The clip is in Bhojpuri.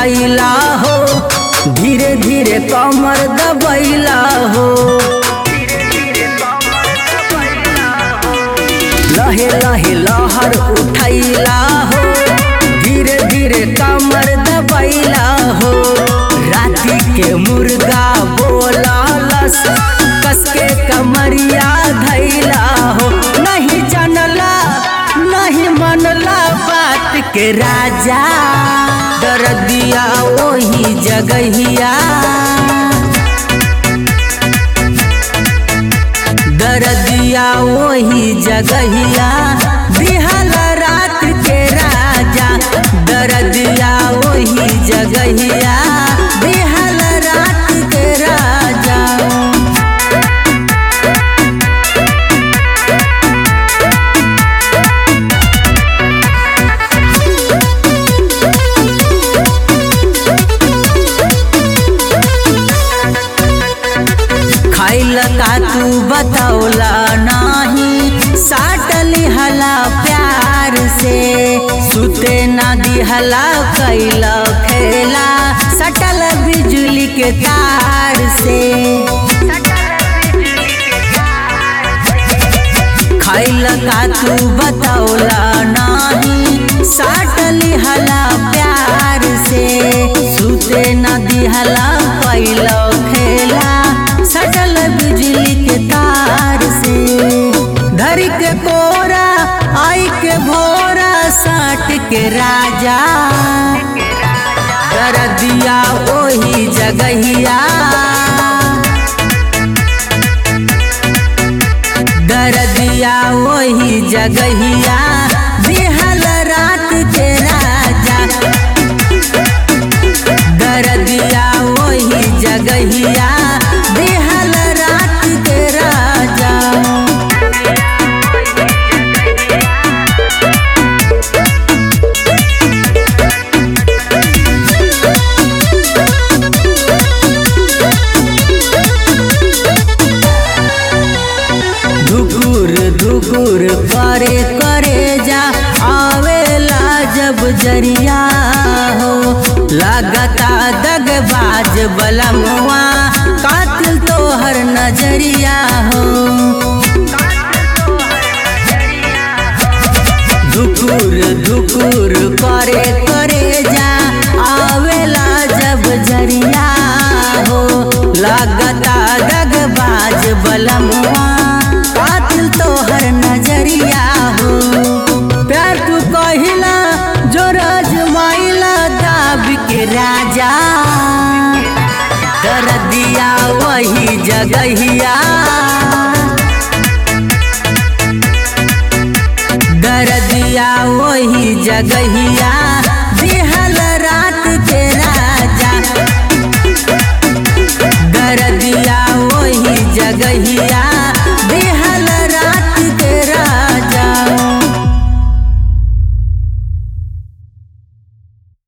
उठैला हो धीरे धीरे कमर दबैला हो लहे लहे लहर उठैला हो धीरे धीरे कमर दबैला हो राती के मुर्गा बोलालस कस के कमरिया धैला हो नहीं जानला नहीं मनला बात के राजा डर दिया वही जगहिया डर दिया वही जगहिया बिहल रात के राजा डर दिया वही जगहिया बिहल रात के राजा खैल का तू बतौला नाही साटली हला प्यार से सुते ना दिहला कैल खेला सटल बिजली के तार से खैल का तू बतौला नाही साटली हला प्यार से सुते न दिहला कैल खेला सटल बिजली के तार से धर के कोरा आई के भोरा साट के राजा कर दिया ओही जगहिया डर दिया वही जगहिया बिहल रात के राजा डर दिया वही जगहिया बिहल रात के राजा धुकुर धुकुर करे करे जा आवेला जब जरिया हो लगता दगबाज बलमुआ कातिल तोहर नजरिया हो धुकुर धुकुर करे करे जा आवेला जब जरिया हो लगता दगबाज बलमुआ कातिल तोहर नजरिया हो प्यार तू कहिला जो रजमाइला दाब के राजा कर दिया वही जगहिया डर दिया वही जगहिया